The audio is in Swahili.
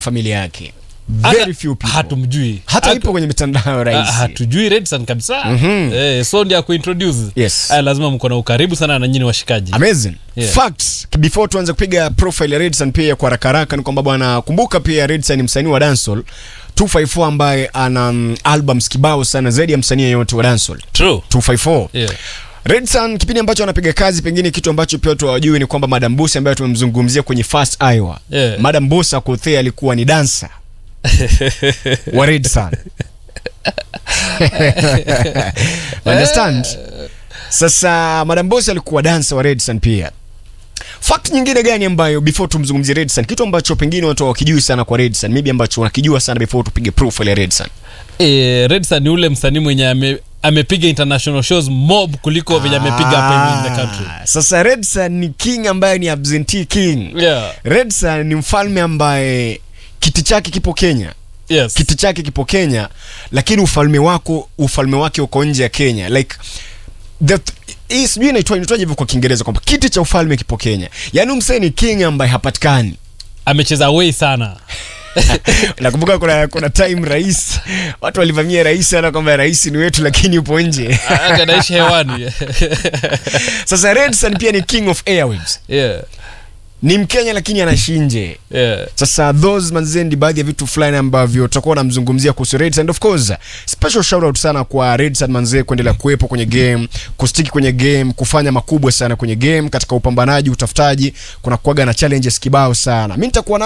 familia yake Hata- very few people hatumjui hata Hatu- ipo kwenye mitandao Ah, rahisi hatujui Redson kabisa eh, so ndio akuintroduce Yes. Aya, lazima mko na ukaribu sana na nyinyi washikaji amazing Yeah. facts before tuanze kupiga profile ya Redson pia kwa haraka haraka ni kwamba bwana kumbuka pia Redson ni msanii wa dancehall 254 ambaye ana mm, albums kibao sana zaidi ya msanii yeyote wa dancehall true 254 yeah. Redson kipindi ambacho anapiga kazi, pengine kitu ambacho pia watu hawajui ni kwamba Madam Bosa ambaye tumemzungumzia kwenye First Iowa Yeah. Madam Bosa Kothee alikuwa ni dancer wa Redson understand? Sasa Madam Bosa alikuwa dancer wa Redson pia. Fact nyingine gani ambayo before tumzungumzie Redson, kitu ambacho pengine watu hawakijui sana kwa Redson, maybe ambacho wanakijua sana before tupige profile ya Redson. eh, Redson ni ule msanii mwenye ame amepiga international shows mob kuliko venye amepiga hapa in the country Ah, Sasa Redson ni king ambaye ni absentee king. yeah. Redson ni mfalme ambaye kiti chake kipo Kenya, yes. kiti chake kipo Kenya, lakini ufalme wako ufalme wake uko nje ya Kenya like the hii sijui inaitwa inaitwaje hivyo kwa Kiingereza kwamba kiti cha ufalme kipo Kenya. Yaani msee ni king ambaye hapatikani. amecheza way sana Nakumbuka kuna kuna time rais watu walivamia rais sana kwamba rais ni wetu lakini yupo nje. anaishi hewani Sasa Redson pia ni king of airwaves. yeah. Ni Mkenya lakini anaishi nje. Yeah. Sasa those manze ndi baadhi ya vitu fulani ambavyo tutakuwa namzungumzia kuhusu Reds and of course special shout out sana kwa Reds and manze kuendelea kuwepo kwenye game, kustiki kwenye game, kufanya makubwa sana kwenye game katika upambanaji, utafutaji, kuna kuaga na challenges kibao sana. Mimi nitakuwa na